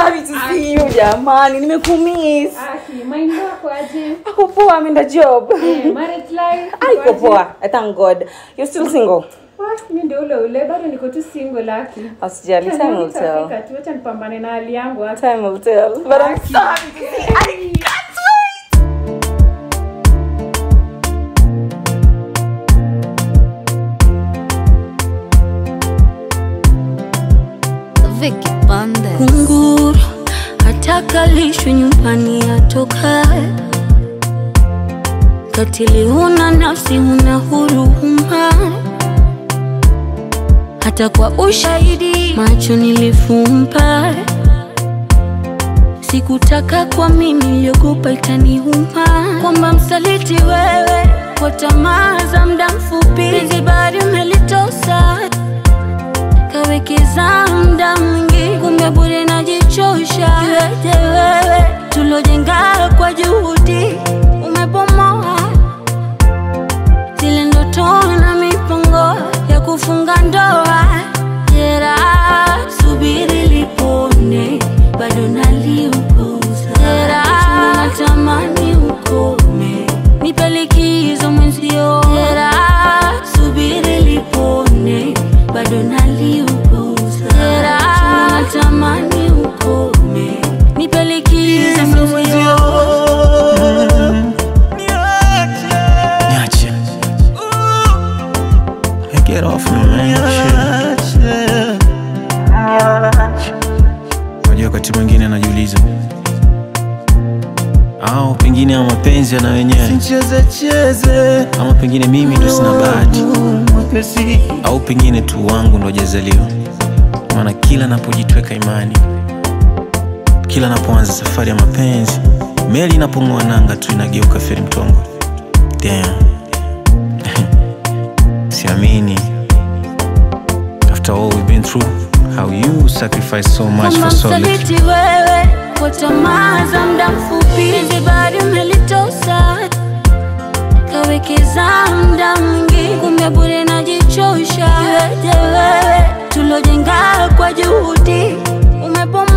happy to see you jamani nimekumiss Aki, mind wako aje? ako poa ameenda job Eh, marriage life? Ah, iko iko aje? poa I thank god you're still single Ah, mi ndio ule ule bado niko tu single aki. usijali Acha time will nione tell itafika tu, acha nipambane na hali yangu aki. time will tell but i'm so happy to see you. i can't wait Vicky Bandes. kunguru hatakalishwi nyumbani atokae katili huna nafsi huna huruma hata kwa ushahidi macho nilifumba sikutaka kwa mimi niliogopa itaniuma kwamba msaliti wewe kwa tamaa za mda mfupi hizi bari umelitosa kawekeza mda mwingi kumbe bure najichosha iweje wewe tulojenga kwa juhudi umebomoa zile ndoto na mipango ya kufunga ndoa jera subiri lipone bado naliupuza jera natamani ukome nipe likizo mwenzio jera subiri lipone bado naliupuza jera natamani ukome nipe likizo mwenzio Niache. Hey, Get off me, man. Shit. Unajua wakati mwingine najiuliza au pengine ama mapenzi yana wenyewe Cheze cheze ama pengine mimi ndo sina bahati mwepesi au pengine tu wangu ndo hajazaliwa maana kila napojitweka imani kila napoanza safari ya mapenzi meli inapong'oa nanga tu inageuka feri mtongo Damn. siamini after all we've been through how you sacrifice so much kama for so little msaliti wewe kwa tamaa za mda mfupi hizi bari umelitosa kawekeza mda mwingi kumbe bure najichosha iweje wewe tulojenga kwa juhudi umebomoa